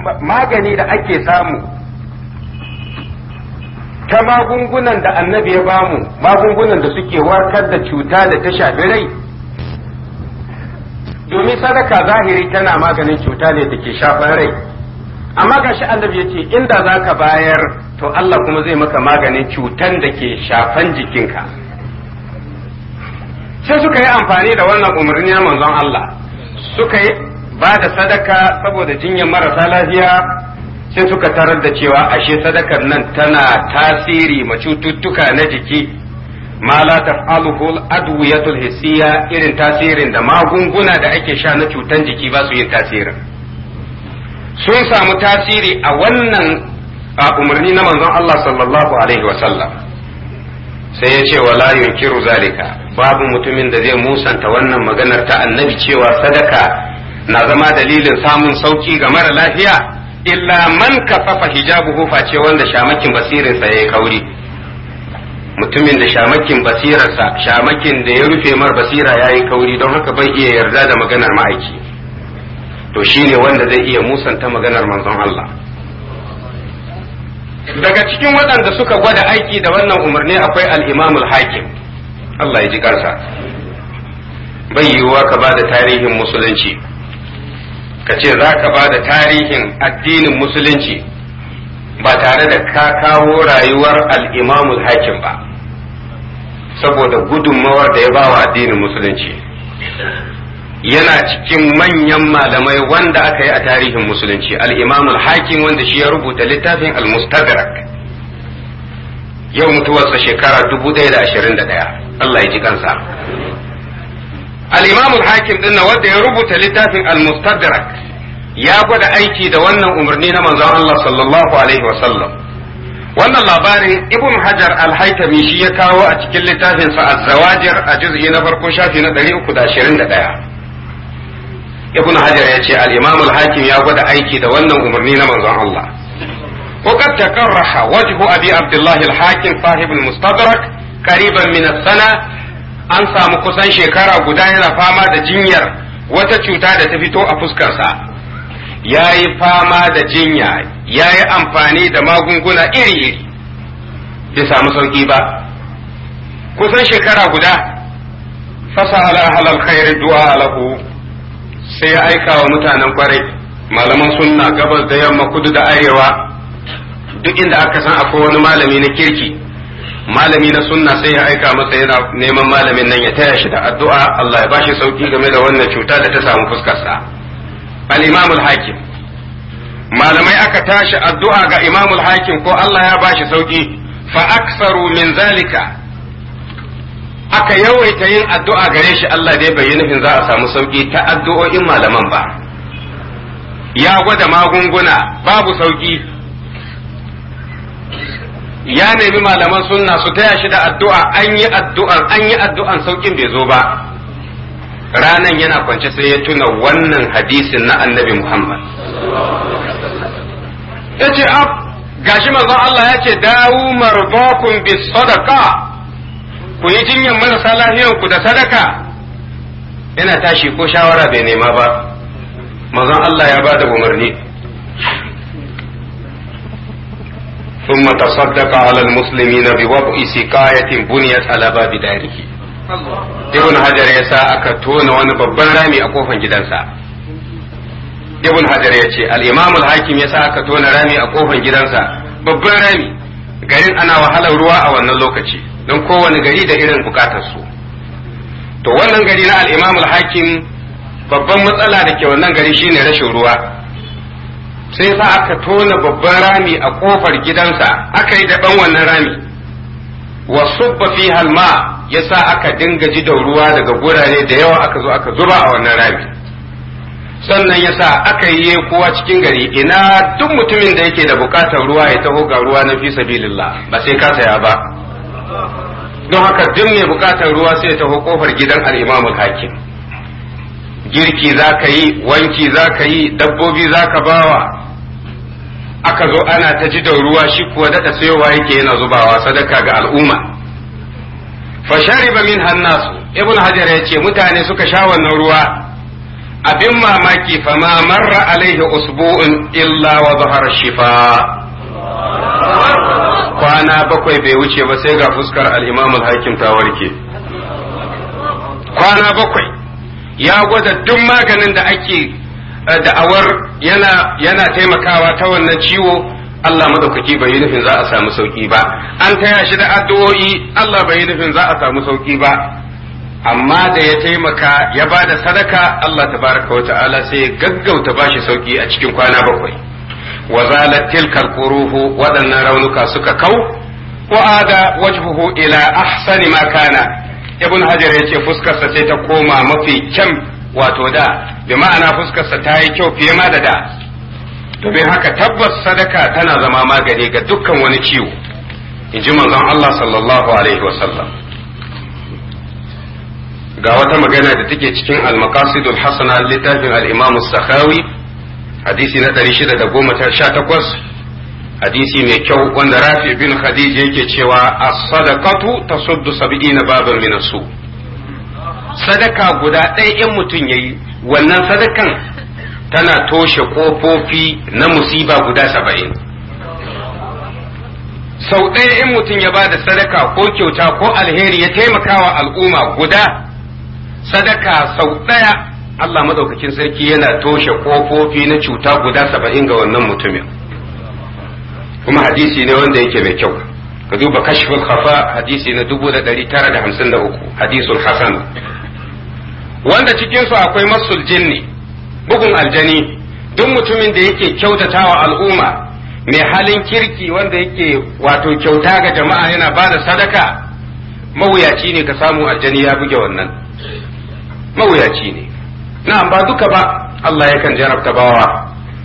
magani da ake samu ta magungunan da annabi ya bamu magungunan da suke warkar da cuta da ta shafi rai domin sadaka zahiri tana maganin cuta ne da ke shafan rai amma gashi annabi ya ce inda za ka bayar to Allah kuma zai maka maganin cutan da ke shafan jikinka sai suka yi amfani da wannan umarni na manzon Allah suka yi ba da sadaka saboda jinyar marasa lafiya sai suka tarar da cewa ashe sadakar nan tana tasiri ma cututtuka na jiki ma la taf'aluhu al-adwiyatul hissiya irin tasirin da magunguna da ake sha na cutan jiki ba su yin tasirin sun samu tasiri a wannan umarni na manzon Allah sallallahu alaihi wa sallam sai ya ce wala yunkiru zalika babu mutumin da zai musanta wannan maganar ta annabi cewa sadaka na zama dalilin samun sauki ga mara lafiya illa man kafafa hijabuhu face wanda shamakin basirinsa ya yi kauri mutumin da shamakin basirarsa shamakin da ya rufe mar basira ya yi kauri don haka bai iya yarda da maganar ma'aiki to shine wanda zai iya musanta maganar manzon Allah daga cikin waɗanda suka gwada aiki da wannan umarni akwai al-imamul hakim Allah ya ji kansa bai yiwuwa ka ba da tarihin musulunci ka ce za ka ba da tarihin addinin musulunci ba tare da ka kawo rayuwar al'imamul hakim ba saboda gudunmawar da ya ba wa addinin musulunci yana cikin manyan malamai wanda aka yi a tarihin musulunci al'imamul hakim wanda shi ya rubuta littafin al-mustadrak yau mutuwarsa shekara 1021 Allah ya ji kansa al-imam al-hakim din wanda ya rubuta littafin al-mustadrak ya gwada aiki da wannan umarni na manzon Allah sallallahu alaihi wa sallam wannan labarin ibn hajar al-haytami shi ya kawo a cikin littafin sa az-zawajir a juz'i na farko shafi na 321 ibn hajar ya ce al-imam al-hakim ya gwada aiki da wannan umarni na manzon Allah وقد تقرح وجه أبي عبد الله الحاكم صاحب المستدرك قريبا من السنة an samu kusan shekara guda yana fama da jinyar wata cuta da ta fito a fuskarsa ya yi fama da jinya ya yi amfani da magunguna iri-iri bai samu sauki ba kusan shekara guda fasa halal khairi du'a lahu sai ya aika wa mutanen kwarai malaman sunna gabas da yamma kudu da arewa duk inda aka san akwai wani malami na kirki malami na sunna sai ya aika masa yana neman malamin nan ya taya shi da addu'a Allah ya bashi sauki game da wannan cuta da ta samu fuskarsa al-imam al-hakim malamai aka tashi addu'a ga imam al-hakim ko Allah ya bashi sauki fa aksaru min zalika aka yawaita yin addu'a gare shi Allah dai bai yi nufin za a samu sauki ta addu'o'in malaman ba ya gwada magunguna babu sauki ya nemi malaman sunna su taya shi da addu'a an yi addu'an an yi addu'an saukin bai zo ba ranan yana kwance sai ya tuna wannan hadisin na annabi Muhammad ya ce ab gashi manzon Allah ya ce dawu marbakum bis sadaqa ku yi jinyar marasa lahiyan ku da sadaka ina tashi ko shawara bai nema ba manzon Allah ya ba da umarni ثم تصدق على المسلمين بوضع سقاية بنيت على باب داره ibn hajar ya sa aka tona wani babban rami a kofar gidansa ibn hajar ya ce al-imam al-hakim ya sa aka tona rami a kofar gidansa babban rami garin ana wahalar ruwa a wannan lokaci don kowane gari da irin bukatar su to wannan gari na al-imam al-hakim babban matsala da ke wannan gari shine rashin ruwa sai sa aka tona babban rami a kofar gidansa aka yi daban wannan rami wa subba fi halma yasa aka dinga ji da ruwa daga gurare da yawa aka zo aka zuba a wannan rami sannan yasa aka yi kowa cikin gari ina duk mutumin da yake da bukatar ruwa ya taho ga ruwa na fi sabilillah ba sai ka saya ba don haka duk mai bukatar ruwa sai ya taho kofar gidan al-imam hakim girki za ka yi wanki za ka yi dabbobi za ka bawa aka zo ana ta ji da ruwa shi kuwa daɗa sayowa yake yana zubawa sadaka ga al'umma fa shariba min hannasu ibn hajar ya ce mutane suka sha wannan ruwa abin mamaki fa ma marra alaihi usbu'un illa wa zahara shifa kwana bakwai bai wuce ba sai ga fuskar al-imam al-hakim ta warke kwana bakwai ya gwada duk maganin da ake da'awar yana yana taimakawa ta wannan ciwo Allah madaukaki bai yi nufin za a samu sauki ba an taya shi da addu'o'i Allah bai yi nufin za a samu sauki ba amma da ya taimaka ya ba da sadaka Allah tabaraka wa ta'ala sai ya gaggauta bashi sauki a cikin kwana bakwai wa zalat tilkal quruhu waɗannan raunuka suka kau wa ada wajhuhu ila ahsani ma kana ibn hajar yace fuskarsa sai ta koma mafi kyan wato da bi ma'ana fuskarsa ta yi kyau fiye ma da da domin haka tabbas sadaka tana zama magani ga dukkan wani ciwo in ji manzon Allah sallallahu alaihi wasallam ga wata magana da take cikin al-maqasidul hasana littafin al-imam sakhawi hadisi na 618 hadisi mai kyau wanda rafi bin khadija yake cewa as-sadaqatu tasuddu sab'ina baban min su sadaka guda ɗaya in mutum yayi wannan sadakan tana toshe kofofi na musiba guda saba'in sau ɗaya in mutum ya ba da sadaka ko kyauta ko alheri ya taimakawa al'umma guda sadaka sau ɗaya Allah madaukakin sarki yana toshe kofofi na cuta guda saba'in ga wannan mutumin kuma hadisi ne wanda yake mai kyau ka duba kashful khafa hadisi na dubu da ɗari tara da hamsin da uku hadisul hasan wanda cikinsu akwai masul jinni bugun aljani duk mutumin da yake kyautatawa al'umma mai halin kirki wanda yake wato kyauta ga jama'a yana ba da sadaka mawuyaci ne ka samu aljani ya buge wannan mawuyaci ne na'am ba duka ba Allah yakan jarabta bawa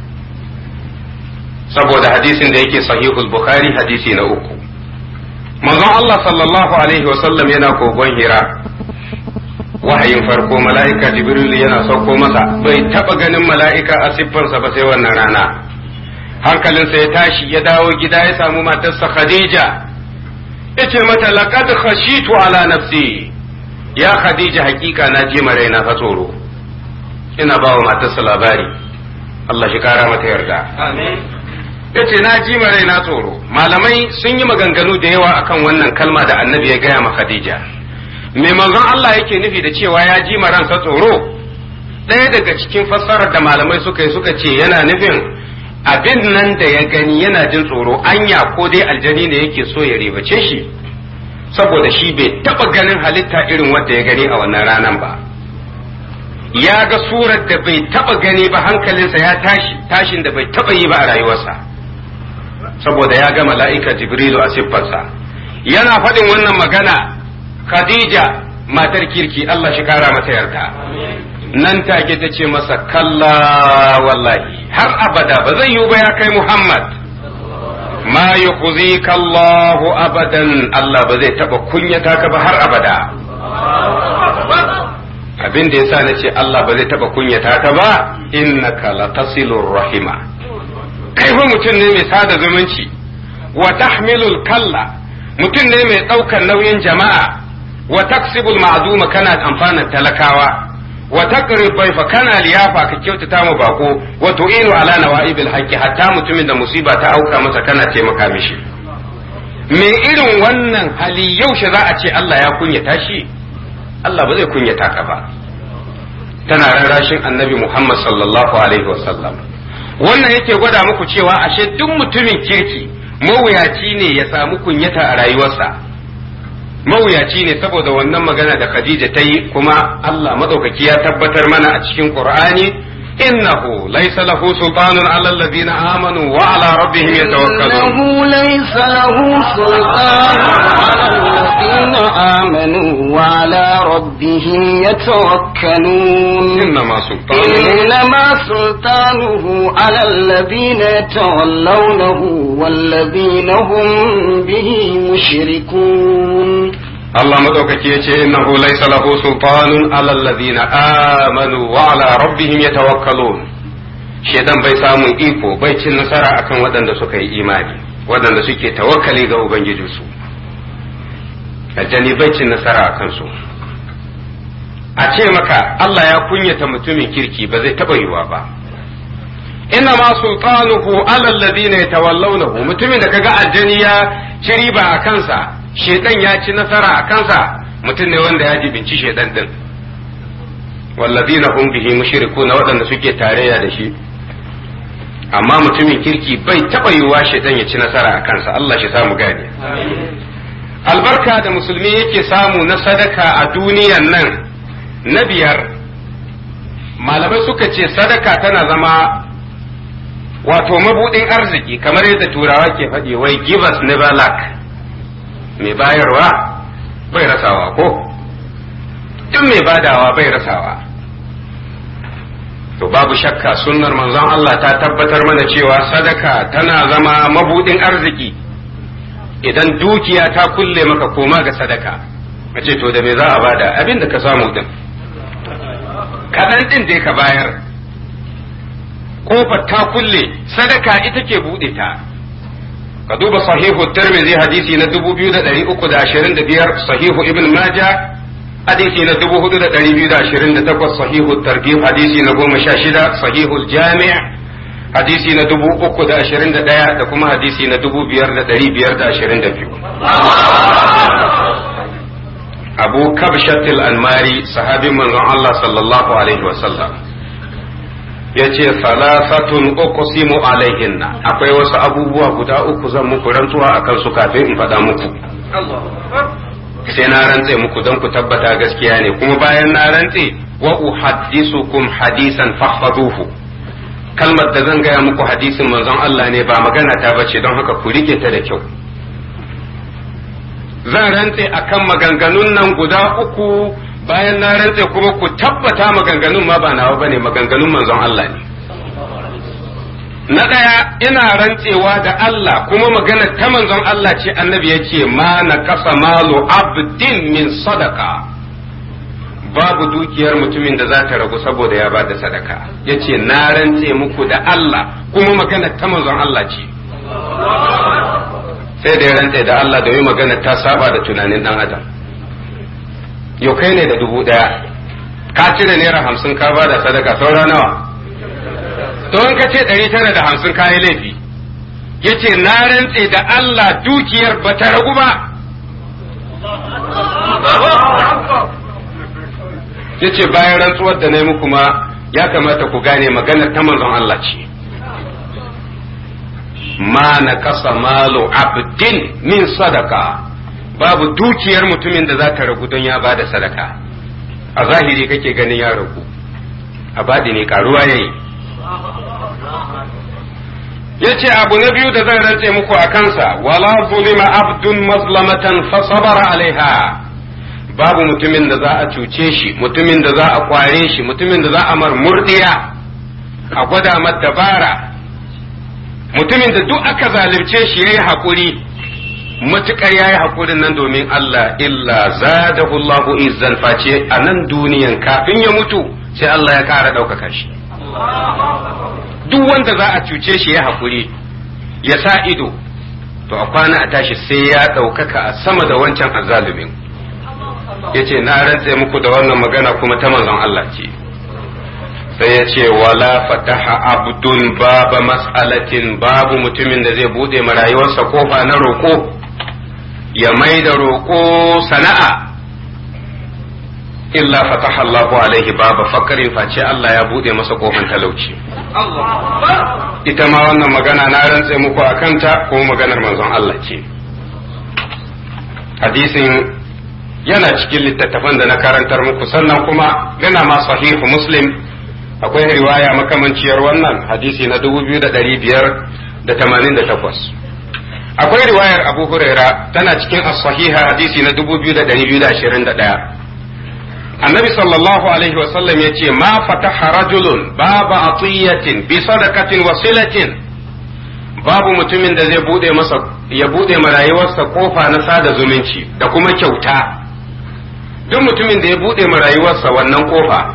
saboda hadisin da yake sahihul bukhari hadisi na uku manzon Allah sallallahu alaihi wasallam yana kogon hira wahayin farko mala'ika jibril yana sauko masa bai taba ganin mala'ika a siffarsa ba sai wannan rana hankalinsa ya tashi ya dawo gida ya samu matarsa khadija yace mata laqad khashitu ala nafsi ya khadija hakika na ji raina fa tsoro ina ba wa matarsa labari Allah shi kara mata yarda amin yace na ji raina tsoro malamai sun yi maganganu da yawa akan wannan kalma da annabi ya gaya ma khadija me manzon Allah yake nufi da cewa ya ji ransa tsoro ɗaya daga cikin fassarar da malamai suka yi suka ce yana nufin abin nan da ya gani yana jin tsoro anya ko dai aljani ne yake so ya ribace shi saboda shi bai taba ganin halitta irin wanda ya gani a wannan ranan ba ya ga surar da bai taba gani ba hankalinsa ya tashi tashin da bai taba yi ba a rayuwarsa saboda ya ga mala'ika jibrilu a siffarsa yana faɗin wannan magana khadija matar kirki Allah shi kara mata yarda nan take ta ce masa kalla wallahi har abada ba zai yiwu ba ya kai Muhammad ma yukhzika Allah abadan Allah ba zai taba kunyata ka ba har abada abin da yasa nace Allah ba zai taba kunyata ka ba innaka latasilur rahima kai fa mutum ne mai sada zumunci wa tahmilul kalla mutum ne mai ɗaukar nauyin jama'a wa taksibul ma'duma kana amfanar talakawa wa taqrib fa kana liyafa ka kyautata mu bako wa tu'inu ala nawaibil haqqi hatta mutumin da musiba ta auka masa kana taimaka mishi me irin wannan hali yaushe za a ce Allah ya kunyata shi Allah ba zai kunyata ka ba tana rarrashin annabi Muhammad sallallahu alaihi wasallam wannan yake gwada muku cewa ashe duk mutumin kirki mawuyaci ne ya samu kunyata a rayuwarsa mawuyaci ne saboda wannan magana da Khadija ta yi kuma Allah madaukaki ya tabbatar mana a cikin Qur'ani innahu laysa lahu sultanun ala alladhina amanu wa ala rabbihim yatawakkalun innahu laysa lahu sultanun ala alladhina amanu wa ala rabbihim yatawakkalun innama sultanuhu إنما سلطانه على الذين يتولونه والذين هم به مشركون Allah madaukaki ya ce innahu laysa lahu sultanun ala alladhina amanu wa ala rabbihim yatawakkalun shedan bai samun iko bai cin nasara akan waɗanda suka yi imani waɗanda suke tawakkali ga ubangijinsu aljani bai cin nasara akan su a ce maka Allah ya kunyata mutumin kirki ba zai taɓa yiwa ba inna ma sultanuhu ala alladhina yatawallawnahu mutumin da kaga aljani ya ci riba a kansa shedan ya ci nasara a kansa mutum ne wanda ya jibinci shedan din walladhina hum bihi mushrikuna waɗanda suke tarayya da shi amma mutumin kirki bai taɓa yiwuwa shaitan ya ci nasara a kansa Allah shi samu gane albarka da musulmi yake samu na sadaka a duniyan nan na biyar malamai suka ce sadaka tana zama wato mabudin arziki kamar yadda turawa ke faɗi wai give us never lack mai bayarwa bai rasawa ko duk mai badawa bai rasawa to babu shakka sunnar manzon Allah ta tabbatar mana cewa sadaka tana zama mabudin arziki idan dukiya ta kulle maka koma ga sadaka mace to da me za a bada abin da ka samu din kaɗan din dai ka bayar kofar ta kulle sadaka ita ke buɗe ta ka duba sahihu tirmidhi hadisi na 2325 sahihu ibn majah hadisi na dubu hudu da ɗari biyu da ashirin da takwas sahihu targhib hadisi na goma sha shida sahihul jami' hadisi na dubu uku da ashirin da ɗaya da kuma hadisi na dubu biyar da ɗari biyar da ashirin da biyu abu kabshatil almari sahabin manzon Allah sallallahu alaihi wasallam ya ce salasatun uqsimu alaihinna akwai wasu abubuwa guda uku zan muku rantsuwa akan su kafin in faɗa muku sai na rantse muku don ku tabbata gaskiya ne kuma bayan na rantse wa uhaddisukum hadisan fahfazuhu kalmar da zan gaya muku hadisin manzon Allah ne ba magana ta bace don haka ku rike ta da kyau zan rantse akan maganganun nan guda uku bayan na rantse kuma ku tabbata maganganun ma ba nawa bane maganganun manzon Allah ne na ɗaya ina rantsewa da Allah kuma magana ta manzon Allah ce annabi ya ce ma na kasa malu abdin min sadaka babu dukiyar mutumin da za ta ragu saboda ya bada sadaka ya ce na rantse muku da Allah kuma magana ta manzon Allah ce sai da ya rantse da Allah da yi magana ta saba da tunanin dan adam yau kai ne da dubu ɗaya ka cire naira hamsin ka bada sadaka saura nawa to in ka ce ɗari tara da hamsin kayi laifi ya ce na rantse da Allah dukiyar ba ta ragu ba ya ce bayan rantsuwar da na yi muku ma ya kamata ku gane maganar ta manzon Allah ce ma na kasa malo abdin min sadaka babu dukiyar mutumin da za ta ragu don ya ba da sadaka a zahiri kake ganin ya ragu a baɗi ne karuwa ya yi ya ce abu na biyu da zan rantse muku a kansa wala zulima abdun mazlamatan fa sabara alaiha babu mutumin da za a cuce shi mutumin da za a kware shi mutumin da za a mar murdiya a gwada mar dabara mutumin da duk aka zalunce shi yayi hakuri matukar yayi hakurin nan domin Allah illa zadahu Allahu izzan face a nan duniyan kafin ya mutu sai Allah ya kara ɗaukaka shi duk wanda za a cuce shi ya haƙuri ya sa ido to a kwana a tashi sai ya ɗaukaka a sama da wancan azalumin ya ce na rantse muku da wannan magana kuma ta manzon Allah ce sai ya ce wala fataha abdun baba mas'alatin babu mutumin da zai bude ma rayuwarsa kofa na roƙo ya mai da roƙo sana'a illa fataha Allahu alaihi baba fakarin face Allah ya bude masa kofan talauci ita ma wannan magana na rantse muku a kanta ko maganar manzon Allah ce hadisin yana cikin littattafan da na karantar muku sannan kuma yana ma sahihu muslim akwai riwaya makamanciyar wannan hadisi na 2588 akwai riwayar abu huraira tana cikin as-sahiha hadisi na 2221 annabi sallallahu alaihi wasallam ya ce ma fataha rajulun babu atiyatin bi sadaqatin wasilatin babu mutumin da zai bude masa ya bude ma rayuwarsa kofa na sada zumunci da kuma kyauta duk mutumin da ya bude ma rayuwarsa wannan kofa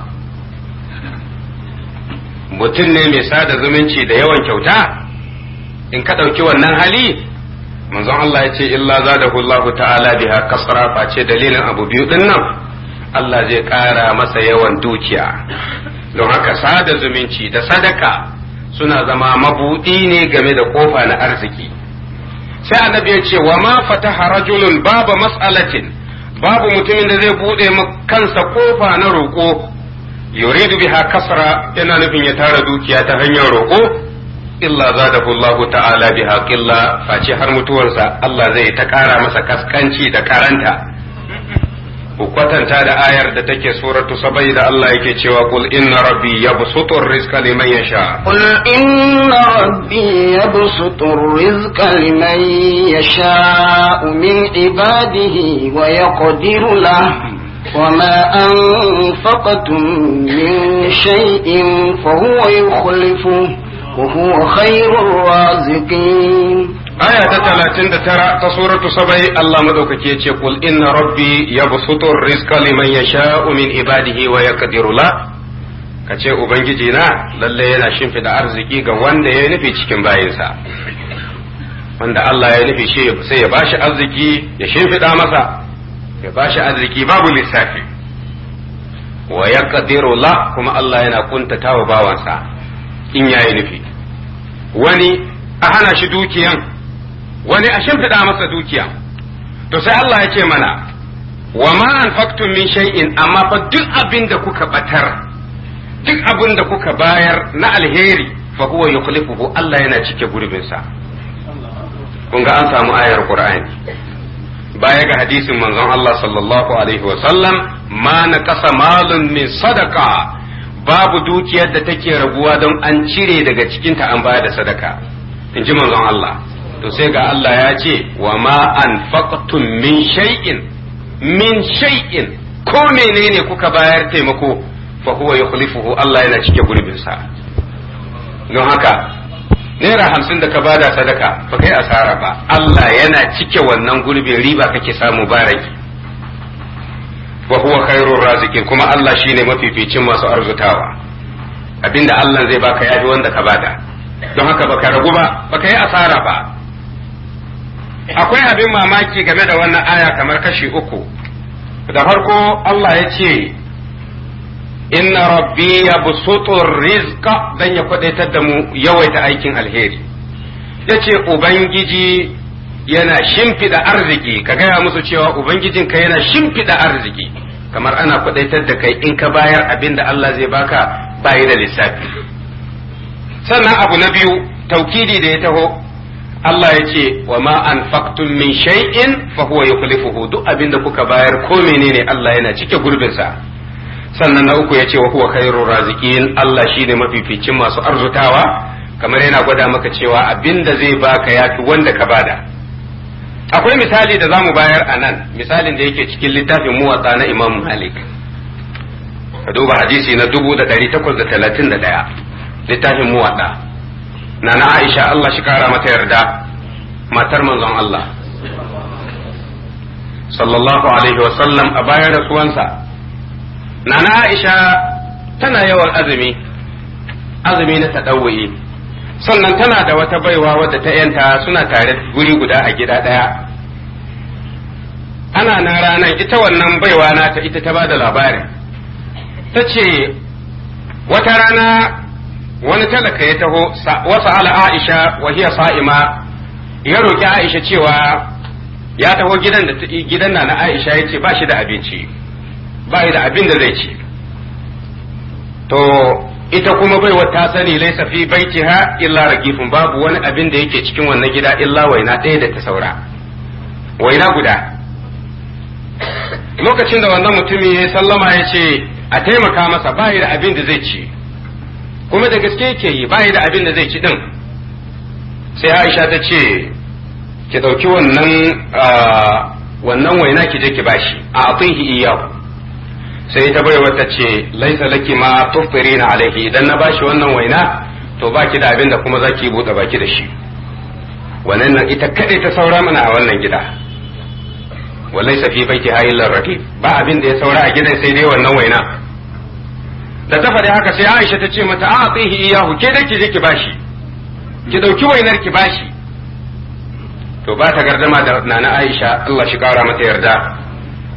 mutum ne mai sada zumunci da yawan kyauta in ka ɗauki wannan hali manzon Allah ya ce illa zadahu Allah ta'ala biha kasra face dalilin abu biyu din nan Allah zai ƙara masa yawan dukiya don haka sada zumunci da sadaka suna zama mabuɗi ne game da kofa na arziki sai annabi ya ce wa ma fataha rajulun babu mas'alatin babu mutumin da zai buɗe kansa kofa na roƙo yuridu biha kasra yana nufin ya tara dukiya ta hanyar roƙo illa zadahu Allah ta'ala biha qilla face har mutuwarsa Allah zai ta ƙara masa kaskanci da karanta ku kwatanta da ayar da take suratu sabai da Allah yake cewa kul inna rabbi yabsutu rizqa liman yasha قل إن ربي يبسط الرزق لمن يشاء من عباده ويقدر له وما أنفقتم من شيء فهو يخلفه وهو خير الرازقين aya ta talatin da tara ta suratu sabai Allah madaukaki ya ce kul inna rabbi yabsutu rizqa liman yasha'u min ibadihi wa yaqdiru la kace ubangiji na lalle yana shimfida arziki ga wanda ya nufi cikin bayinsa wanda Allah ya nufi shi sai ya bashi arziki ya shimfida masa ya bashi arziki babu lissafi wa yaqdiru la kuma Allah yana kuntatawa bawansa in yayi nufi wani a hana shi dukiyan wani a shimfiɗa masa dukiya to sai Allah ya ce mana wa ma anfaqtum min shay'in amma fa duk abin da kuka batar duk abin da kuka bayar na alheri fa huwa yukhlifuhu Allah yana cike gurbin sa kun ga an samu ayar Qur'ani baya ga hadisin manzon Allah sallallahu alaihi wa sallam ma naqasa malun min sadaqa babu dukiyar da take raguwa don an cire daga cikinta an bayar da sadaka in ji manzon Allah to sai ga Allah ya ce wa ma anfaqtum min shay'in min shay'in ko menene kuka bayar taimako fa huwa yukhlifuhu Allah yana cike gurbin sa don haka naira hamsin da ka bada sadaka ba kai asara ba Allah yana cike wannan gurbin riba kake samu baraki wa huwa khairur raziqin kuma Allah shine mafificin masu arzutawa abinda Allah zai baka yafi wanda ka bada don haka baka ragu ba baka yi asara ba akwai abin mamaki game da wannan aya kamar kashi uku da farko Allah ya ce inna rabbi ya busutu rizqa dan ya kwadaitar da mu yawaita aikin alheri ya ce ubangiji yana shimfiɗa arziki ka gaya musu cewa ubangijinka yana shimfiɗa arziki kamar ana kwadaitar da kai in ka bayar abin da Allah zai baka bayi da lissafi sannan abu na biyu taukidi da ya taho Allah ya ce wa ma anfaqtum min shay'in fa huwa yukhlifuhu duk abin da kuka bayar ko menene Allah yana cike gurbin sa sannan na uku ya ce wa huwa khairur raziqin Allah shine mafificin masu arzutawa kamar yana gwada maka cewa abin da zai baka yafi wanda ka bada akwai misali da zamu bayar a nan misalin da yake cikin littafin muwatsa na Imam Malik ka duba hadisi na 1831 littafin muwatsa na na Aisha Allah shi kara mata yarda matar manzon Allah sallallahu alaihi wasallam a bayan rasuwansa na na Aisha tana yawan azumi azumi na taɗawuyi sannan tana da wata baiwa wadda ta yanta suna tare guri guda a gida ɗaya ana nan ranar ita wannan baiwa nata ita ta ba da labarin ta ce wata rana wani talaka ya taho wasu ala aisha wa hiya sa'ima ya roƙi aisha cewa ya taho gidan da gidan na aisha ya ce ba shi da abinci ba da abin da zai ci to ita kuma baiwa ta sani laisa fi baitiha illa ragifun babu wani abin da yake cikin wannan gida illa waina ɗaya da ta saura waina guda lokacin da wannan mutumin ya sallama ya ce a taimaka masa ba da abin da zai ci kuma da gaske yake yi ba da abin da zai ci din sai aisha ta ce ki ɗauki wannan wannan waina ki je ki bashi a atihi iyahu sai ta bai wata ce laisa laki ma tufirina alaihi idan na bashi wannan waina to baki da abin da kuma zaki buɗe baki da shi wannan nan ita kadai ta saura mana a wannan gida wallaisa fi baiti hayillar rafi ba abin da ya saura a gidan sai dai wannan waina da ta faɗi haka sai Aisha ta ce mata a tsihi iyahu ke dai ki je ki bashi ki dauki wainar ki bashi to ba ta gardama da nana Aisha Allah shi kara mata yarda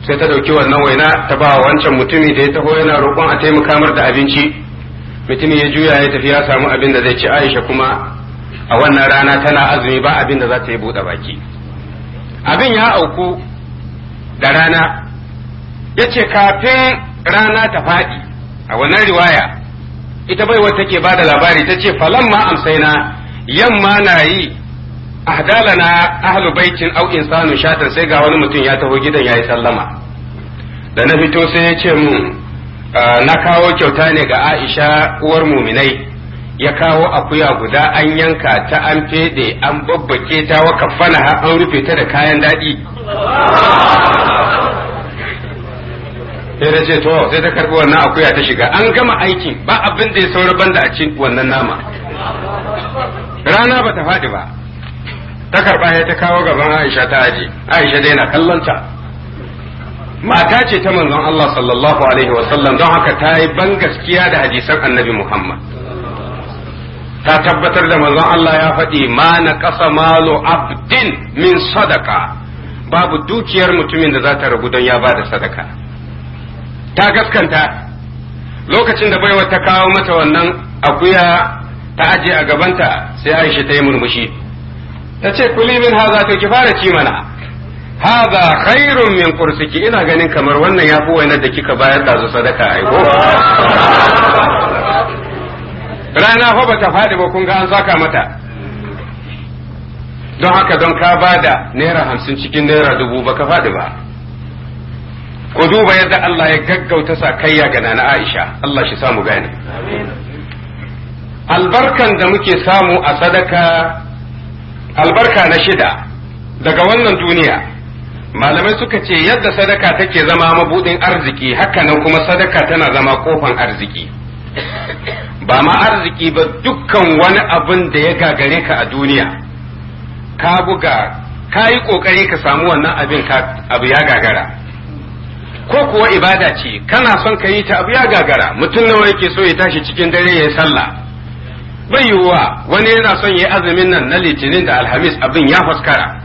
sai ta ɗauki wannan waina ta ba wancan mutumi da ya taho yana roƙon a taimaka mar da abinci mutumin ya juya ya tafi ya samu abin da zai ci aisha kuma a wannan rana tana azumi ba abin da za ta yi buɗe baki abin ya auku da rana ya ce kafin rana ta faɗi a wannan riwaya ita bai wata ke bada labari ta ce falamma amsaina yamma na yi ahdalana ahlu baitin au insanu shatan sai ga wani mutum ya taho gidan yayi sallama da na fito sai ya ce mun na kawo kyauta ne ga Aisha uwar muminai ya kawo akuya guda an yanka ta an fede an babbake ta wa kafana an rufe ta da kayan daɗi sai da ce to sai ta karbi wannan akuya ta shiga an gama aikin ba abin da ya saura banda a cin wannan nama rana ba ta faɗi ba ta karba ya ta kawo gaban Aisha ta aji Aisha dai na kallonta mata ce ta manzon Allah sallallahu alaihi wasallam don haka ta yi ban gaskiya da hadisan annabi Muhammad ta tabbatar da manzon Allah ya faɗi ma na ƙasa malo abdin min sadaka babu dukiyar mutumin da za ta ragu don ya ba da sadaka ta gaskanta lokacin da baiwa ta kawo mata wannan akuya ta aje a gabanta sai Aisha ta yi murmushi ta ce kuli min haza to ki fara ci mana haza khairun min kursiki ina ganin kamar wannan ya fi wainar da kika bayar da su sadaka aiko rana fa bata faɗi ba kun ga an saka mata don haka don ka bada naira hamsin cikin naira dubu ba ka faɗi ba ku duba yadda Allah ya gaggauta sa kayya ga nana Aisha Allah shi samu gane albarkan da muke samu a sadaka albarka na shida daga wannan duniya malamai suka ce yadda sadaka take zama mabudin arziki hakanan kuma sadaka tana zama kofan arziki ba ma arziki ba dukkan wani abin da ya gagare ka a duniya ka buga ka yi kokari ka samu wannan abin abu ya gagara ko kuwa ibada ce kana son ka yi ta abu ya gagara mutum nawa yake so ya tashi cikin dare ya yi sallah bai yiwuwa wani yana son ya yi azumin nan na litinin da alhamis abin ya faskara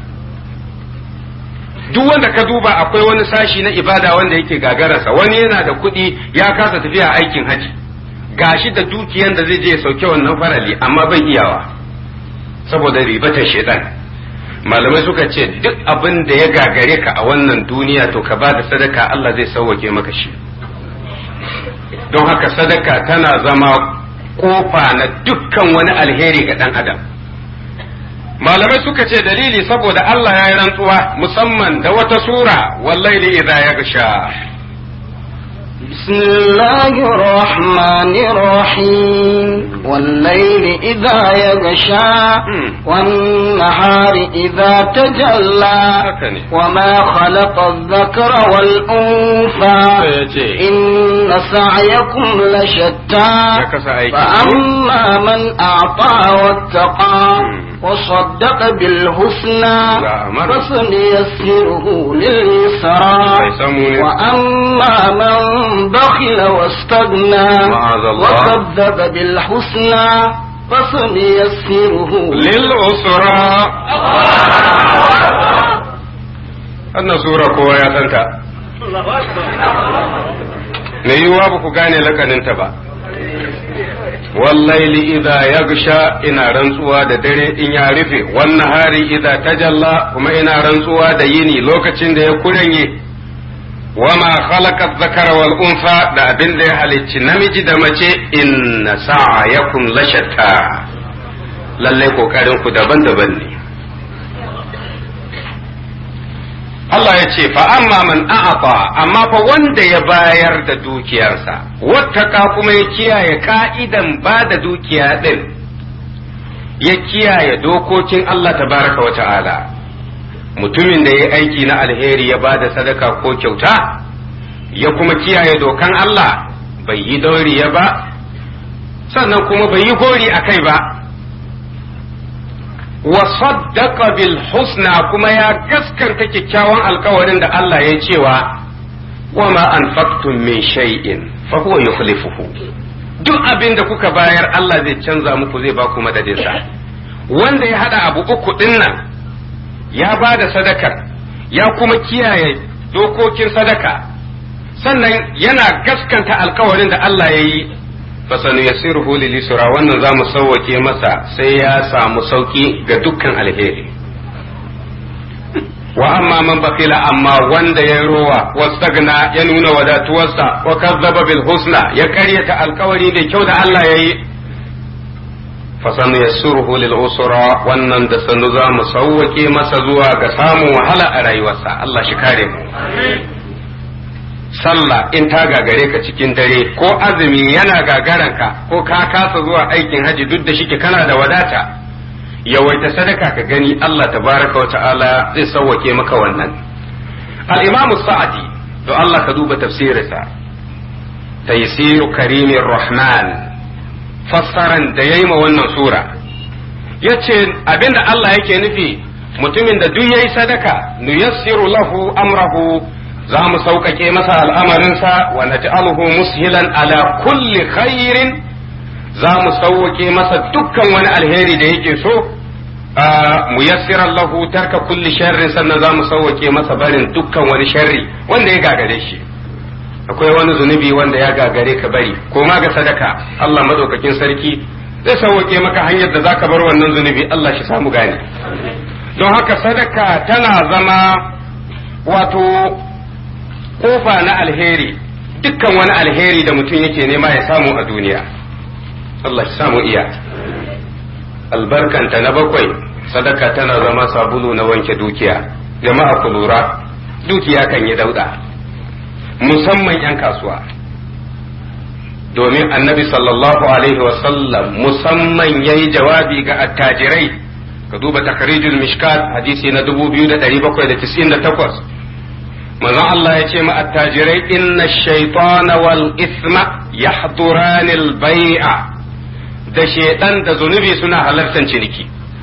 duk wanda ka duba akwai wani sashi na ibada wanda yake gagararsa wani yana da kuɗi ya kasa tafiya aikin haji gashi da dukiyan da zai je ya sauke wannan farali amma bai iyawa saboda ribatar shaitan malamai suka ce duk abin da ya gagare ka a wannan duniya to ka ba da sadaka Allah zai sauwake maka shi don haka sadaka tana zama kofa na dukkan wani alheri ga ɗan adam malamai suka ce dalili saboda Allah ya yi rantsuwa musamman da wata sura wallaili idza yaghsha بسم الله الرحمن الرحيم والليل إذا يغشى والنهار إذا تجلى وما خلق الذكر والأنثى إن سعيكم لشتى فأما من أعطى واتقى وصدق بالحسنى فسنيسره لليسرى وأما من بخل واستغنى وكذب بالحسنى فسنيسره للعسرى أن سورة كوا يا تنتا me yiwuwa ba ku gane lakaninta ba wallaili idza yagsha ina rantsuwa da dare in ya rufe wannan hari idza tajalla kuma ina rantsuwa da yini lokacin da ya kuranye wama khalaqa dhakara wal unsa da abin da ya halicci namiji da mace inna sa'ayakum lashatta lalle kokarin ku daban-daban ne Allah ya ce fa amma man a'ata amma fa wanda ya bayar da dukiyarsa wattaka kuma ya kiyaye ka'idan ba da dukiya din ya kiyaye dokokin Allah tabaraka wa ta'ala mutumin da ya aiki na alheri ya ba da sadaka ko kyauta ya kuma kiyaye dokan Allah bai yi dauriya ba sannan kuma bai yi gori a kai ba wa saddaqa bil husna kuma ya gaskanta kyakkyawan alkawarin da Allah ya cewa wa ma anfaqtum min shay'in fa huwa yukhlifuhu duk abin da kuka bayar Allah zai canza muku zai ba ku madadinsa wanda ya hada abu uku din nan ya ba da sadakar ya kuma kiyaye dokokin sadaka sannan yana gaskanta alkawarin da Allah ya yi fasanu yassiruhu lil yusra wannan zamu sauwake masa sai ya samu sauki ga dukkan alheri wa amma man bakila amma wanda ya rowa wastagna ya nuna wadatuwarsa wa kazzaba bil husna ya karyata alkawari da kyau da Allah ya yi fasanu yassiruhu lil usra wannan da sanu zamu sauwake masa zuwa ga samun wahala a rayuwarsa Allah shi kare mu sallah in ta gagare ka cikin dare ko azumi yana gagaranka ko ka kasa zuwa aikin haji duk da shike kana da wadata yawaita sadaka ka gani Allah tabaraka wa ta'ala zai sauwake maka wannan al-imamu sa'adi to Allah ka duba tafsirinsa taysiru karimir rahman fassaran da yayi ma wannan sura yace abinda Allah yake nufi mutumin da duk yayi sadaka nuyassiru lahu amrahu za mu sauƙaƙe masa al'amarinsa wa naj'aluhu mushilan ala kulli khairin za mu sauƙaƙe masa dukkan wani alheri da yake so mu yassira lahu tarka kulli sharrin sannan za mu sauƙaƙe masa barin dukkan wani sharri wanda ya gagare shi akwai wani zunubi wanda ya gagare ka bari ko ma ga sadaka Allah madaukakin sarki zai sauƙaƙe maka hanyar da zaka bar wannan zunubi Allah shi samu gane don haka sadaka tana zama wato kofa na alheri dukkan wani alheri da mutum yake nema ya samu a duniya Allah shi samu iya albarkanta na bakwai sadaka tana zama sabulu na wanke dukiya jama'a ku lura dukiya kan yi dauda musamman 'yan kasuwa domin annabi sallallahu alaihi wasallam musamman ya yi jawabi ga attajirai ka duba takarijul mishkat hadisi na 2798 manzon Allah ya ce ma attajirai inna shaitana wal isma yahdurani al bai'a da shedan da zunubi suna halartar ciniki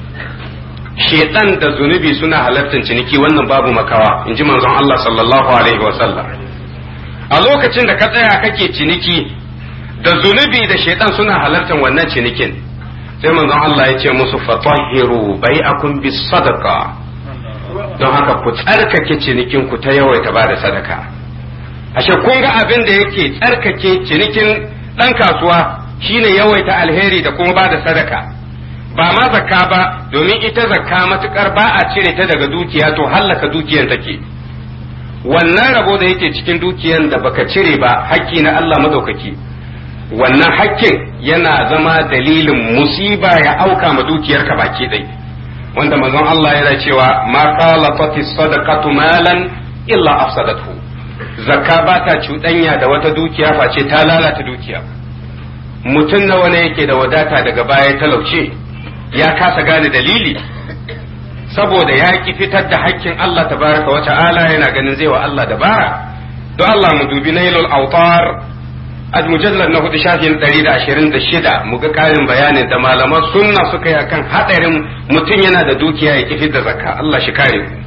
shedan da zunubi suna halartar ciniki wannan babu makawa in ji manzon Allah sallallahu alaihi wa sallam a lokacin da ka tsaya kake ciniki da zunubi da shedan suna halartar wannan cinikin sai manzon Allah ya ce musu fatahhiru bai'akum bis sadaqa don haka ku tsarkake cinikin ku ta yawaita ba da sadaka ashe kun ga abin da yake tsarkake cinikin ɗan kasuwa shine yawaita alheri da kuma ba da sadaka ba ma zakka ba domin ita zakka matukar ba a cire ta daga dukiya to hallaka dukiyan take wannan rabo da yake cikin dukiyan da baka cire ba hakki na Allah madaukaki wannan hakkin yana zama dalilin musiba ya auka ma dukiyarka baki ɗaya wanda manzon Allah yana cewa ma qalafati sadaqatu malan illa afsadathu zakka ba ta cuɗanya da wata dukiya face ta lalata dukiya mutum nawa ne yake da wadata daga baya talauce ya kasa gane dalili saboda ya ki fitar da hakkin Allah tabaraka wa ta'ala yana ganin zai wa Allah dabara don Allah mu dubi nailul autar a mujallar na hudu shafin ɗari da ashirin da shida mu ga ƙarin bayanin da malaman sunna suka yi akan haɗarin mutum yana da dukiya ya kifi da zakka Allah shi kare ku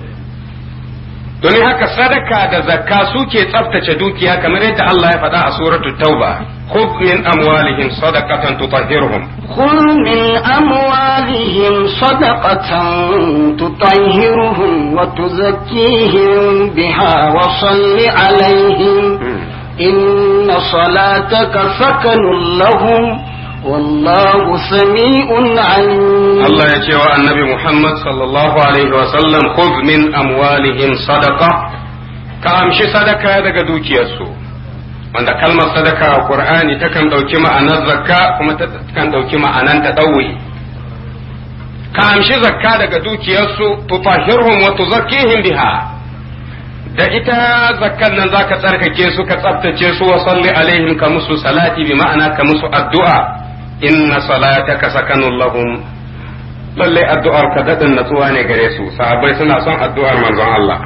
domin haka sadaka da zakka suke tsaftace dukiya kamar yadda Allah ya faɗa a suratul tauba خذ من أموالهم صدقة تطهرهم خذ من أموالهم صدقة تطهرهم وتزكيهم بها وصل عليهم إن صلاتك سكن لهم والله سميع عليم الله يجي النبي محمد صلى الله عليه وسلم خذ من أموالهم صدقة كامشي صدقة daga dukiyarsu wanda kalmar sadaka a Qur'ani takan ɗauki ma'anar zakka kuma takan ɗauki ma'anar ta ɗauye ka amshi zakka daga dukiyarsu tutahhirhum wa tuzakkihim biha da ita zakkan nan zaka tsarkake su ka tsaftace su wa salli alaihim ka musu salati bi ma'ana ka musu addu'a inna salataka sakanun lahum lalle addu'ar ka dadin natsuwa ne gare su sahabbai suna son addu'ar manzon Allah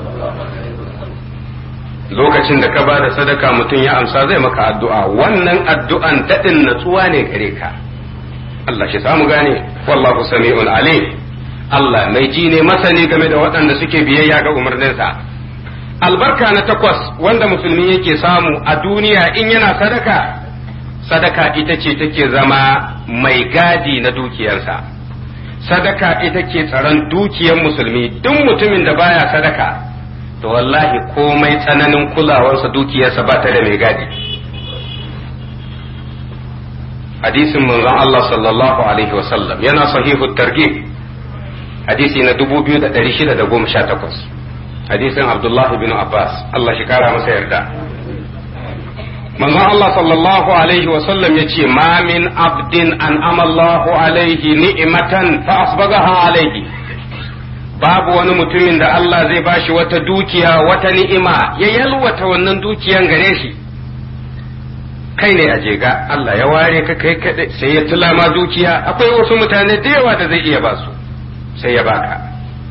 lokacin da ka ba da sadaka mutum ya amsa zai maka addu'a wannan addu'an dadin natsuwa ne gare ka Allah shi samu gane wallahu sami'un alim Allah mai ji ne masani game da waɗanda suke biyayya ga umarninsa albarka na takwas wanda musulmi yake samu a duniya in yana sadaka sadaka ita ce take zama mai gadi na dukiyarsa sadaka ita ke tsaron dukiyar musulmi duk mutumin da baya sadaka to wallahi komai tsananin kulawarsa dukiyarsa ba ta da mai gadi hadisin manzon Allah sallallahu alaihi wasallam yana sahihu targhib hadisi na 2618 hadisin Abdullah bin Abbas Allah shi kara masa yarda manzon Allah sallallahu alaihi wasallam ya ce ma min abdin an amallahu alaihi ni'matan fa asbagaha alaihi babu wani mutumin da Allah zai bashi wata dukiya wata ni'ima ya yalwata wannan dukiyan gare shi kai ne a jega Allah ya ware ka kai kadai sai ya tula ma dukiya akwai wasu mutane da yawa da zai iya basu sai ya baka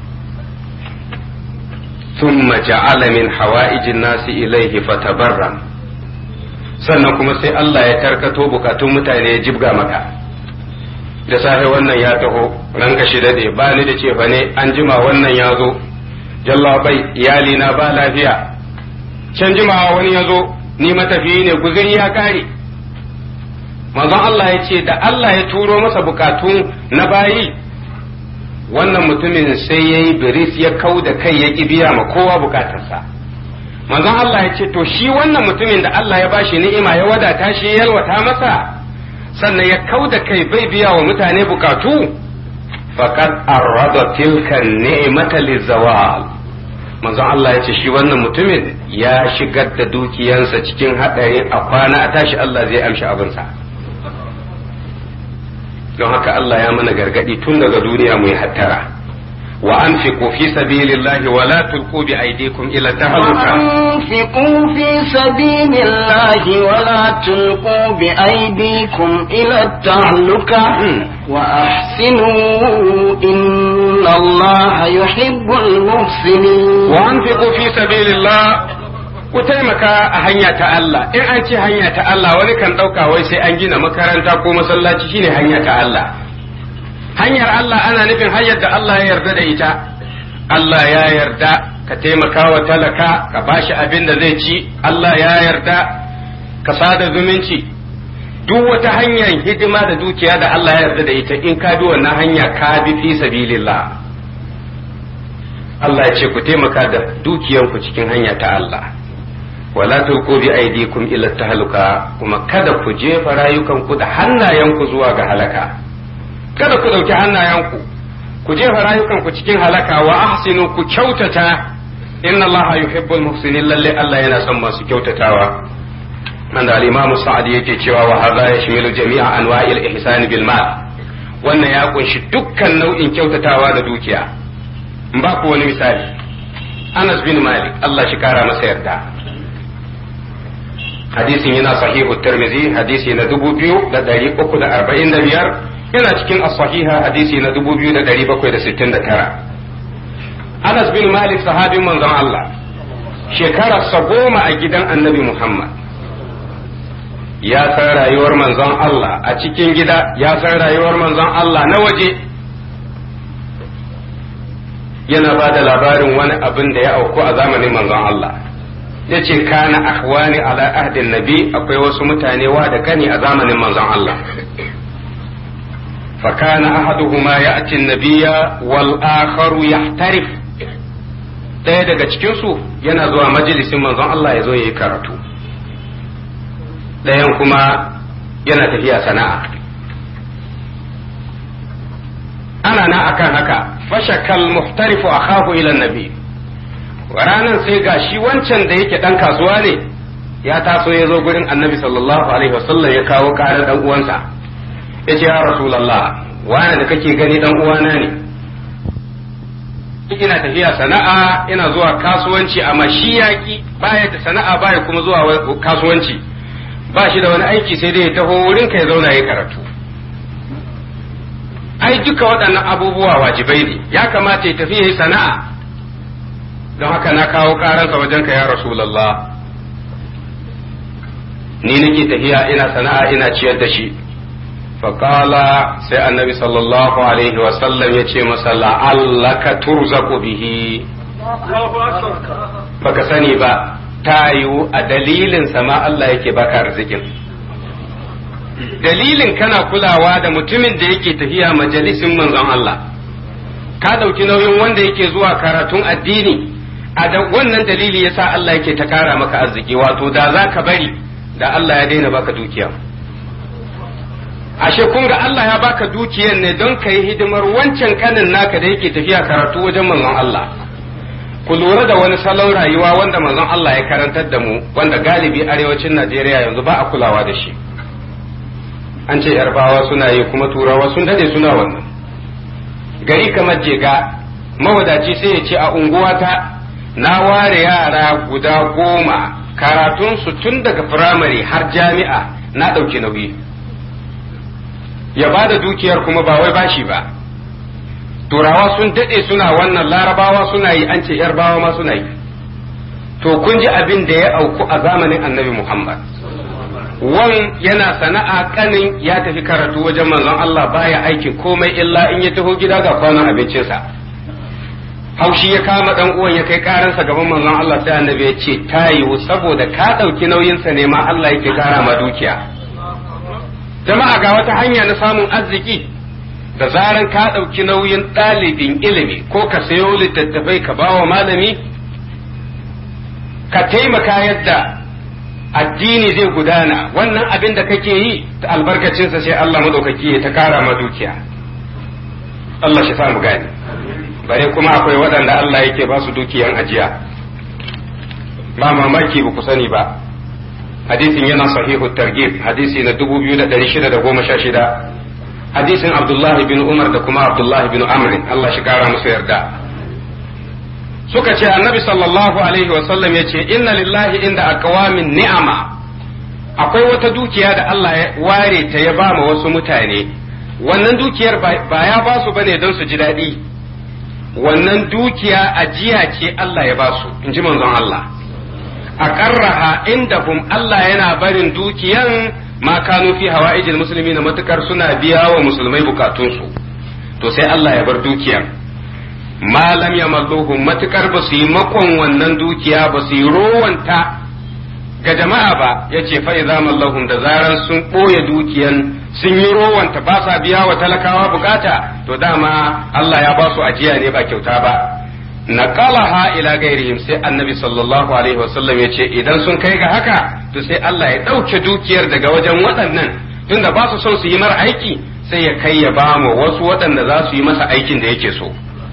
ثم جعل من حوائج الناس إليه فتبرم sannan kuma sai Allah ya tarkato bukatun mutane ya jibga maka da safe wannan ya taho ranka shi dade ba ni da cefa ne an jima wannan ya zo jalla bai iyali na ba lafiya can jimawa wani ya zo ni matafiyi ne guzuri ya kare manzon Allah ya ce da Allah ya turo masa bukatu na bayi wannan mutumin sai ya yi biris ya kau da kai ya ƙi biya ma kowa bukatarsa manzon Allah ya ce to shi wannan mutumin da Allah ya bashi ni'ima ya wadata shi ya yalwata masa sannan ya kau da kai bai biya wa mutane bukatu faqad arada tilka ni'mata lizawal manzon Allah ya ce shi wannan mutumin ya shigar da dukiyansa cikin haɗari a kwana a tashi Allah zai amshi abinsa don haka Allah ya mana gargadi tun daga duniya mu yi hattara wa anfiqu fi sabilillahi wa la tulqu bi aydikum ila tahluka وأنفقوا في سبيل الله ولا تلقوا بأيديكم إلى التهلكة وأحسنوا إن الله يحب المحسنين wa anfiqu fi sabilillah ku taimaka a hanya ta Allah in an ce hanya ta Allah wani kan ɗauka wai sai an gina makaranta ko masallaci shine hanya ta Allah hanyar Allah ana nufin hanyar da Allah ya yarda da ita Allah ya yarda ka taimaka wa talaka ka bashi abin da zai ci Allah ya yarda ka sada zumunci duk wata hanyar hidima da dukiya da Allah ya yarda da ita in ka bi wannan hanya ka bi fi sabilillah Allah ya ce ku taimaka da dukiyanku cikin hanya ta Allah wala tulqu bi aydikum ila tahluka kuma kada ku jefa rayukanku da hannayenku zuwa ga halaka kada ku dauki hannayenku ku jefa rayukanku cikin halaka wa ahsinu ku kyautata inna Allah yuhibbul muhsinin lalle Allah yana son masu kyautatawa wanda al-Imam Sa'di yake cewa wa hadha yashmilu jami'a anwa'il ihsan bil mal wannan ya kunshi dukkan nau'in kyautatawa da dukiya in ba ku wani misali Anas bin Malik Allah shi kara masa yarda hadisin yana sahihu Tirmidhi hadisi na 2345 yana cikin as-sahiha hadisi na 2769 Anas bin Malik sahabin manzon Allah shekararsa goma a gidan Annabi Muhammad ya san rayuwar manzon Allah a cikin gida ya san rayuwar manzon Allah na waje yana ba da labarin wani abin da ya auku a zamanin manzon Allah ya ce kana ahwani ala ahdin nabi akwai wasu mutane wa da kani a zamanin manzon Allah فكان أحدهما يأتي النبي والآخر يحترف ɗaya daga cikinsu yana zuwa majalisin manzon Allah ya zo ya yi karatu ɗayan kuma yana tafiya sana'a ana na akan haka fashakal muhtarifu akhahu ila nabi ranan sai ga shi wancan da yake dan kasuwa ne ya taso ya zo gurin annabi sallallahu alaihi wasallam ya kawo karar dan uwansa ya ce ya rasulallah wani da kake gani dan uwana ne ina tafiya sana'a ina zuwa kasuwanci amma shi yaki baya da sana'a baya kuma zuwa kasuwanci ba shi da wani aiki sai dai ya taho wurin ka ya zauna ya karatu ai duka waɗannan abubuwa wajibai ne ya kamata ya tafi ya yi sana'a don haka na kawo karansa wajen ka ya rasulallah ni nake tafiya ina sana'a ina ciyar da shi faƙala sai annabi sallallahu alaihi wasallam ya ce masa la'allaka turzaku bihi baka sani ba ta yiwu a dalilin sama Allah yake baka arzikin dalilin kana kulawa da mutumin da yake tafiya majalisin manzon Allah ka ɗauki nauyin wanda yake zuwa karatun addini a da wannan dalili yasa Allah yake ta kara maka arziki wato da za ka bari da Allah ya daina baka dukiya ashe kun ga Allah ya baka dukiyar ne don ka yi hidimar wancan kanin naka da yake tafiya karatu wajen manzon Allah ku lura da wani salon rayuwa wanda manzon Allah ya karantar da mu wanda galibi arewacin Najeriya yanzu ba a kulawa da shi an ce yarbawa suna yi kuma turawa sun dade suna wannan gari kamar jega mawadaci sai ya ce a unguwata na ware yara guda goma karatunsu tun daga firamare har jami'a na ɗauki nauyi ya ba da dukiyar kuma ba wai bashi ba turawa sun daɗe suna wannan larabawa suna yi an ce yarbawa ma suna yi to kun ji abin da ya auku a zamanin annabi muhammad wan yana sana'a kanin ya tafi karatu wajen manzon Allah baya aikin komai illa in ya taho gida ga kwanon abincinsa haushi ya kama dan uwan ya kai karansa gaban manzon Allah sai annabi ya ce ta yiwu saboda ka ɗauki nauyinsa ne ma Allah yake kara ma dukiya jama'a ga wata hanya na samun arziki da zaran ka ɗauki nauyin ɗalibin ilimi ko ka sayo littattafai ka bawa malami ka taimaka yadda addini zai gudana wannan abin da kake yi ta albarkacinsa sai Allah madaukaki ya ta kara ma dukiya Allah shi samu gani bare kuma akwai waɗanda Allah yake ba su dukiyan ajiya ba mamaki ba ku sani ba hadisin yana sahihu targhib hadisi na 2616 hadisin Abdullahi bin Umar da kuma Abdullahi bin Amr Allah shi kara musu yarda suka ce annabi sallallahu alaihi wasallam ya ce inna lillahi inda aqwamin ni'ama akwai wata dukiya da Allah ya ware ta ya ba ma wasu mutane wannan dukiyar ba ya ba su bane don su ji daɗi wannan dukiya ajiya ce Allah ya ba su in ji manzon Allah a ƙarraha indahum Allah yana barin dukiyan ma kanu fi hawa'ijil musulmi na matukar suna biya wa musulmai bukatunsu to sai Allah ya bar dukiyan malam ya malluhu matukar ba su yi makon wannan dukiya ba su yi rowanta ga jama'a ba ya ce fa'iza mallahum da zaran sun ɓoye dukiyan sun yi rowanta ba sa biya wa talakawa bukata to dama Allah ya ba su ajiya ne ba kyauta ba naqalaha ila gairihim sai annabi sallallahu alaihi wasallam ya ce idan sun kai ga haka to sai Allah ya ɗauke dukiyar daga wajen waɗannan tunda ba su son su yi mara aiki sai ya kai ya ba mu wasu waɗanda za su yi masa aikin da yake so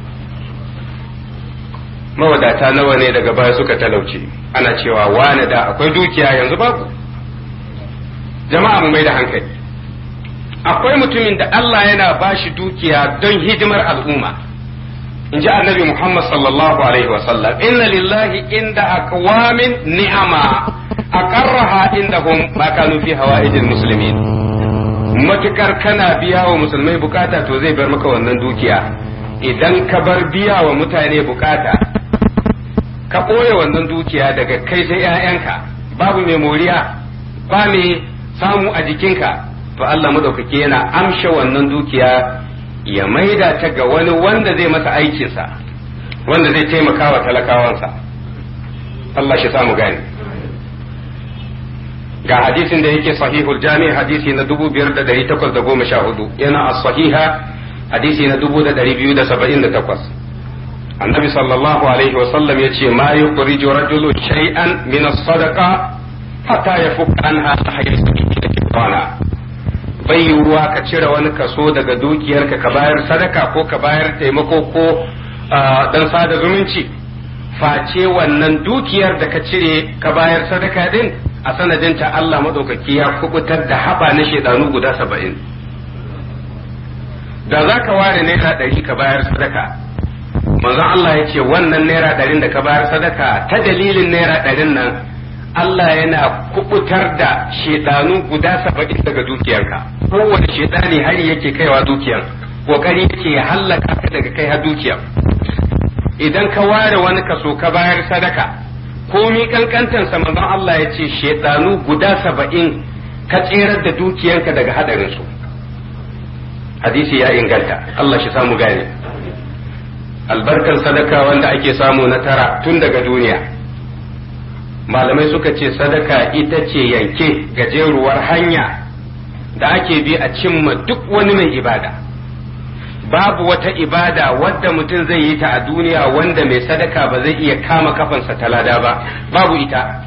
mawadata nawa ne daga baya suka talauce ana cewa wane da akwai dukiya yanzu babu jama'a mu mai da hankali akwai mutumin da Allah yana bashi dukiya don hidimar al'umma in ji annabi Muhammad sallallahu alaihi wasallam inna lillahi inda aqwamin ni'ama aqarraha indahum ma kanu fi hawaijil muslimin matukar kana biya wa musulmai bukata to zai bar maka wannan dukiya idan ka bar biya wa mutane bukata ka ɓoye wannan dukiya daga kai sai ‘ya'yanka babu mai moriya ba mai samu a jikinka to Allah madaukaki yana amsha wannan dukiya ya maida ta ga wani wanda zai masa aikinsa wanda zai taimaka wa talakawansa Allah shi samu gani ga hadisin da yake sahihul jami hadisi na 5814 yana as-sahiha hadisi na 2278 annabi sallallahu alaihi wasallam ya ce ma yukhriju rajulu shay'an min as-sadaqa hatta yafuk anha hayatu kitana bai yiwuwa ka cire wani kaso daga dukiyarka ka bayar sadaka ko ka bayar taimako ko dan sada zumunci face wannan dukiyar da ka cire ka bayar sadaka din a sanadinta Allah madaukaki ya kubutar da haba na shedanu guda saba'in da za ka ware naira ɗari ka bayar sadaka manzon Allah ya ce wannan naira ɗarin da ka bayar sadaka ta dalilin naira ɗarin nan Allah yana kubutar da shedanu guda saba'in daga dukiyarka kowane shedani hari yake kaiwa dukiyar kokari yake ya hallaka ka daga kai har dukiyar idan ka ware wani kaso ka bayar sadaka komi kankantansa manzon Allah ya ce shedanu guda saba'in ka tserar da dukiyarka daga hadarinsu hadisi ya inganta Allah shi samu gane albarkan sadaka wanda ake samu na tara tun daga duniya malamai suka ce sadaka ita ce yanke gajeruwar hanya da ake bi a cimma duk wani mai ibada babu wata ibada wadda mutum zai yi ta a duniya wanda mai sadaka ba zai iya kama kafansa ta lada ba babu ita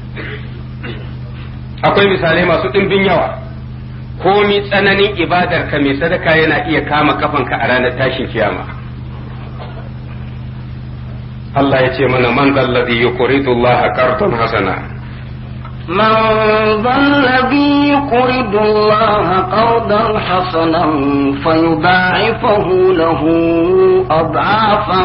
akwai misalai masu ɗimbin yawa komi tsananin ibadar ka mai sadaka yana iya kama kafanka a ranar tashin kiyama Allah ya ce mana man zalladhi yuqridu Allah qardan hasana من ذا الذي يقرض الله قرضا حسنا فيضاعفه له أضعافا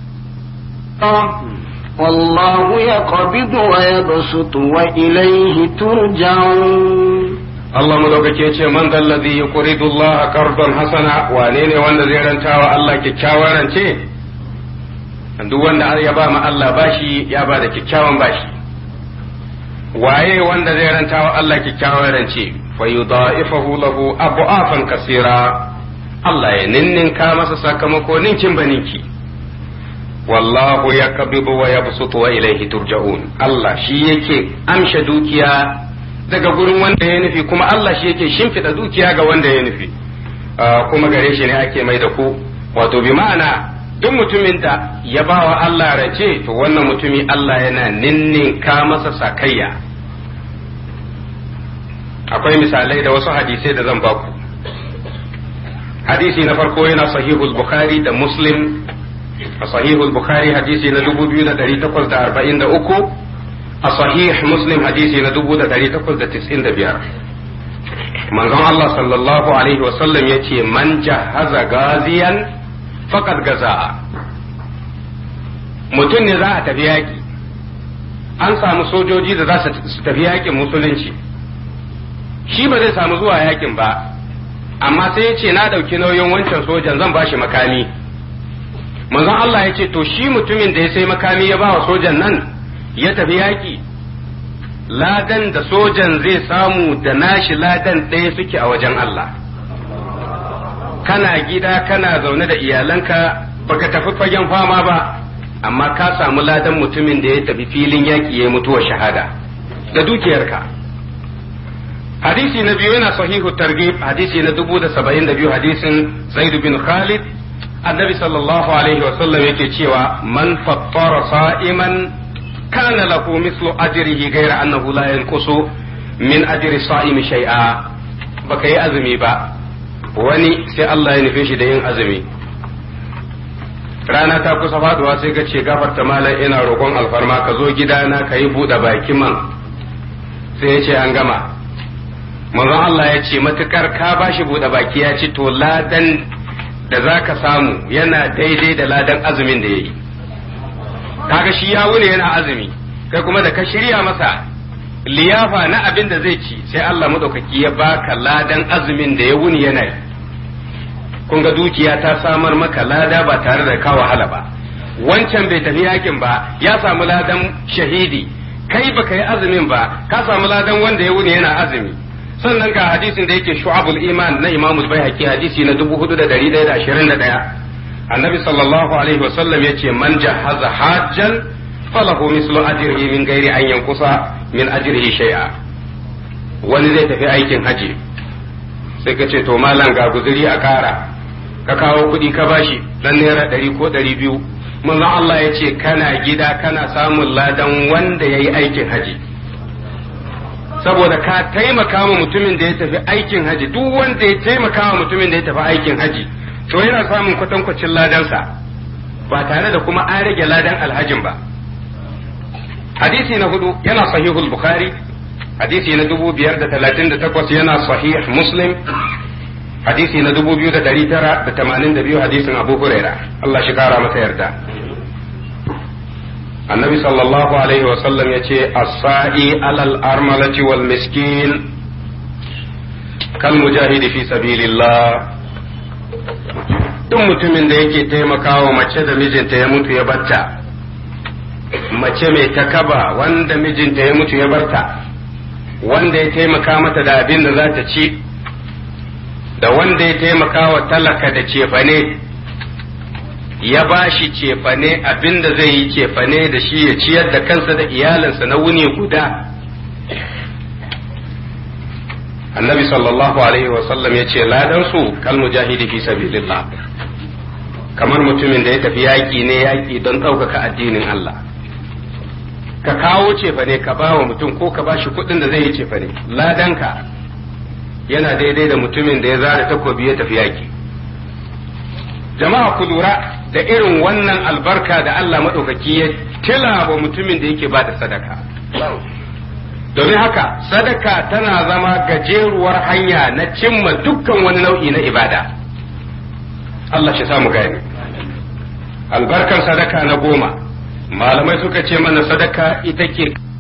والله يقبض ويبسط وإليه ترجعون Allah madaukake ce man zallazi yuqridu Allah qardan hasana wane ne wanda zai ranta wa Allah kyakkyawan rance duk wanda ya ba ma Allah bashi ya ba da kyakkyawan bashi waye wanda zai ranta wa Allah kyakkyawan rance fa yudha'ifahu lahu abu'afan kasira Allah ya ninninka masa sakamako ninkin baninki wallahu yaqbidu wa yabsutu wa ilayhi turja'un Allah shi yake amsha dukiya daga gurin wanda ya nufi kuma Allah shi yake shimfiɗa dukiya ga wanda ya nufi kuma gare shi ne ake mai da ku wato bi ma'ana duk mutumin da ya ba wa Allah race to wannan mutumi Allah yana ninninka masa sakayya akwai misalai da wasu hadisai da zan baku hadisi na farko yana sahihul bukhari da muslim a sahihul bukhari hadisi na 2843 a sahih muslim hadisi na 1895 manzon Allah sallallahu alaihi wasallam ya ce man jahaza gaziyan faqad gaza mutum ne za a tafi yaƙi an samu sojoji da za su tafi yaƙin musulunci shi ba zai samu zuwa yaƙin ba amma sai ya ce na ɗauki nauyin wancan sojan zan ba shi makami manzon Allah ya ce to shi mutumin da ya sai makami ya ba wa sojan nan ya tafi yaƙi ladan da sojan zai samu da nashi ladan ɗaya suke a wajen Allah kana gida kana zaune da iyalanka baka tafi fagen fama ba amma ka samu ladan mutumin da ya tafi filin yaƙi ya mutuwa shahada da dukiyarka hadisi na biyu yana sahihu targhib hadisi na dubu da saba'in da biyu hadisin zaid bin khalid annabi sallallahu alaihi wasallam yake cewa man fattara sa'iman kana lahu mislu ajrihi ghayra annahu la yanqusu min ajri sa'imi shay'a baka yi azumi ba wani sai Allah ya nufe shi da yin azumi rana ta kusa faduwa sai ka ce gafarta malam ina roƙon alfarma ka zo gidana ka yi buɗe baki man sai ya ce an gama manzon Allah ya ce matukar ka bashi buɗe baki ya ci to ladan da za ka samu yana daidai da ladan azumin da ya yi kaga shi ya wuni yana azumi kai kuma da ka shirya masa liyafa na abin da zai ci sai Allah maɗaukaki ya baka ladan azumin da ya wuni yana yi kun ga dukiya ta samar maka lada ba tare da ka wahala ba wancan bai tafi yakin ba ya samu ladan shahidi kai baka yi azumin ba ka samu ladan wanda ya wuni yana azumi sannan ga hadisin da yake shu'abul iman na imam al-baihaqi hadisi na 4121 annabi sallallahu alaihi wasallam yace man jahaza hajjan falahu mislu ajrihi min ghairi an yankusa min ajrihi shay'a wani zai tafi aikin haji sai ka ce to malam ga guzuri a kara ka kawo kuɗi ka bashi dan naira ɗari ko ɗari biyu manzon Allah ya ce kana gida kana samun ladan wanda ya yi aikin haji saboda ka taimaka wa mutumin da ya tafi aikin haji duk wanda ya taimaka wa mutumin da ya tafi aikin haji to yana samun kwatankwacin ladansa ba tare da kuma an rage ladan alhajin ba hadisi na hudu yana sahihul bukhari hadisi na dubu biyar da talatin da takwas yana sahih muslim hadisi na dubu biyu da dari tara da tamanin da biyu hadisin abu huraira Allah shi kara masa yarda annabi sallallahu alaihi wasallam ya ce as-sa'i alal armalati wal miskin kal mujahidi fi sabilillah duk mutumin da yake taimakawa mace da mijinta ya mutu ya barta mace mai takaba wanda mijinta ya mutu ya barta wanda ya taimaka mata da abin da za ta ci da wanda ya taimaka wa talaka da cefane ya ba shi cefane abin da zai yi cefane da shi ya ciyar da kansa da iyalinsa na wuni guda annabi sallallahu alaihi wasallam ya ce ladansu kal mujahidi fi sabilillah kamar mutumin da ya tafi yaƙi ne yaƙi don ɗaukaka addinin Allah ka kawo cefa ne ka ba wa mutum ko ka ba shi kuɗin da zai yi cefa ne ladanka yana daidai da mutumin da ya zara takobi ya tafi yaƙi jama'a ku lura da irin wannan albarka da Allah maɗaukaki ya tila wa mutumin da yake ba da sadaka domin haka sadaka tana zama gajeruwar hanya na cimma dukkan wani nau'i na ibada Allah shi samu gani albarkar sadaka na goma malamai suka ce mana sadaka ita ke